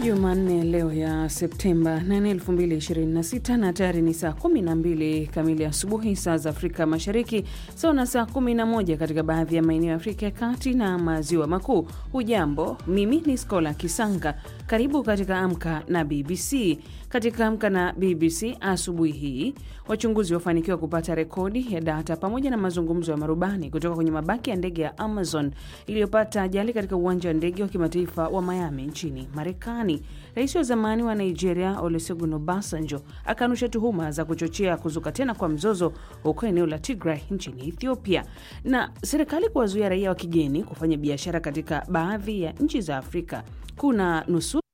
Jumanne leo ya Septemba 8, 2026 na tayari ni saa 12 kamili asubuhi saa za Afrika Mashariki, sawa na saa 11 katika baadhi ya maeneo ya Afrika ya Kati na Maziwa Makuu. Hujambo, mimi ni Skola Kisanga. Karibu katika Amka na BBC. Katika Amka na BBC asubuhi hii, wachunguzi wafanikiwa kupata rekodi ya data pamoja na mazungumzo ya marubani kutoka kwenye mabaki ya ndege ya Amazon iliyopata ajali katika uwanja wa ndege wa kimataifa wa Miami nchini Marekani. Rais wa zamani wa Nigeria Olusegun Obasanjo akanusha tuhuma za kuchochea kuzuka tena kwa mzozo huko eneo la Tigray nchini Ethiopia. Na serikali kuwazuia raia wa kigeni kufanya biashara katika baadhi ya nchi za Afrika kuna nusu